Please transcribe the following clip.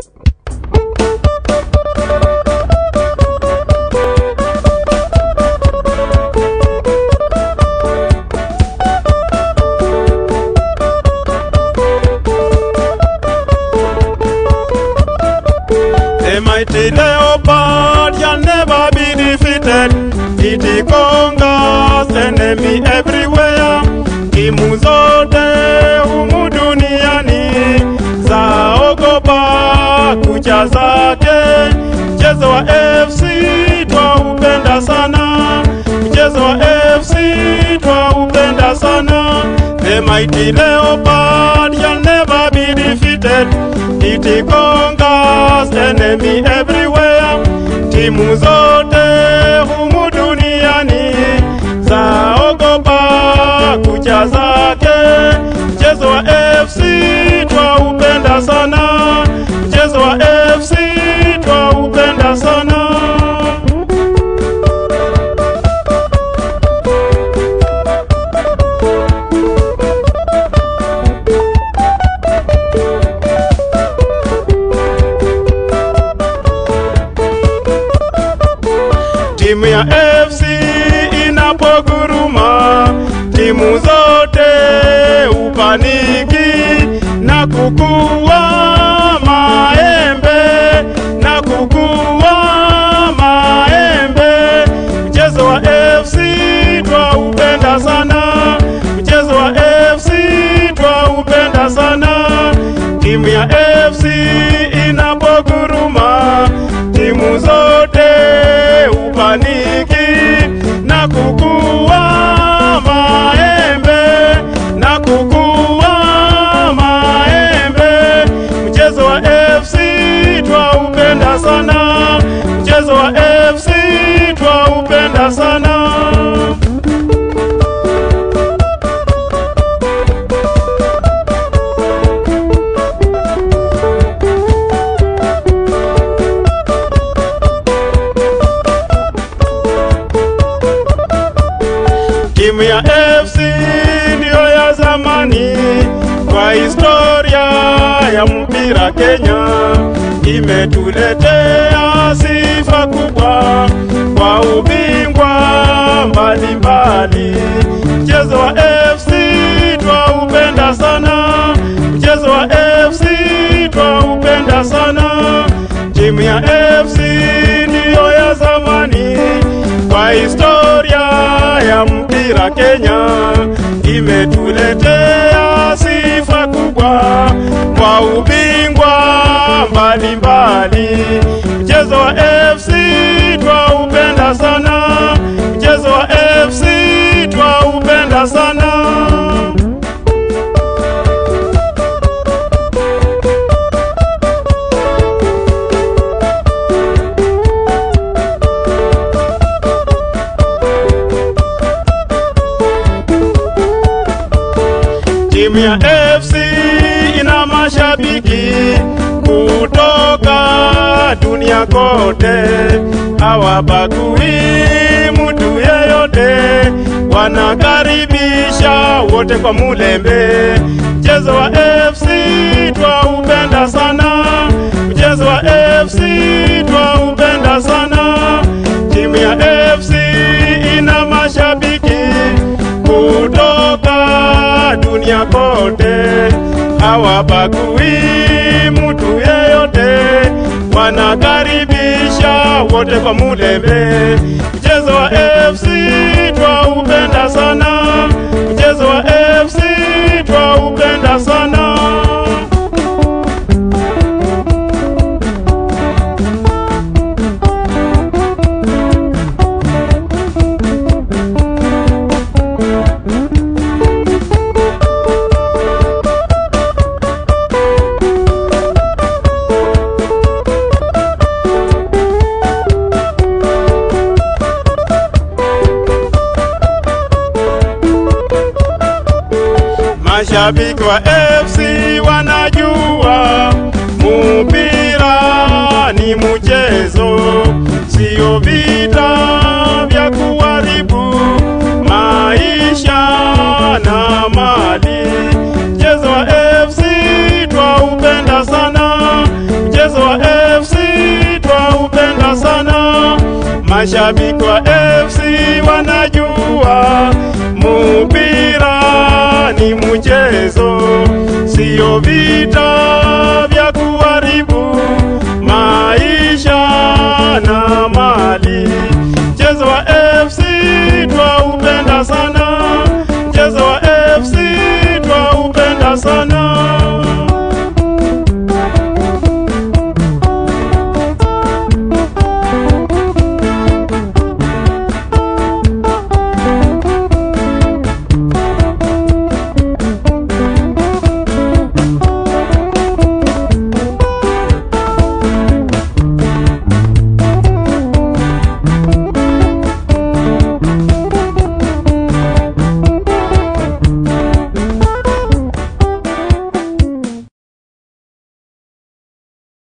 The mighty leopard shall never be defeated. It conquers enemy everywhere. Timu zote humu duniani zaogopa kucha zake. Mchezo wa FC twaupenda sana, mchezo wa FC twaupenda sana. The mighty leopard shall never be defeated. It conquers enemy everywhere. Timu zote humu duniani zaogopa kucha zake. Mchezo wa FC twaupenda sana, mchezo wa FC twaupenda sana. Timu ya FC inapoguruma, timu zote upaniki na kukua maembe na kukua maembe. Mchezo wa FC twaupenda sana, mchezo wa FC twaupenda sana. Timu ya FC inapoguruma, timu zote upaniki na kukua maembe na kukua maembe. Mchezo wa FC twaupenda sana, mchezo wa FC twaupenda sana. Timu ya FC ndiyo ya zamani kwa historia ya mpira Kenya, imetuletea sifa kubwa kwa ubingwa mbalimbali. Mchezo wa FC twaupenda sana, mchezo wa FC twaupenda sana. Timu ya FC ndiyo ya zamani kwa historia ya mpira Kenya, imetuletea sifa kubwa kwa ubingwa mbalimbali. Mchezo wa FC twaupenda sana, mchezo wa FC twaupenda sana. Timu ya FC ina mashabiki kutoka dunia kote, hawabagui mtu yeyote, wanakaribisha wote kwa mulembe. Mchezo wa FC twaupenda sana, mchezo wa FC twaupenda sana. Timu ya FC ina mashabiki kutoka dunia kote, hawabagui mtu yeyote, wanakaribisha wote kwa mulembe. Mchezo wa FC twaupenda sana, mchezo wa FC twaupenda sana. Mashabiki wa FC wanajua mupira ni mchezo, sio vita vya kuharibu maisha na mali. Mchezo wa FC twaupenda sana, mchezo Mashabiki wa FC wanajua mpira ni mchezo, sio vita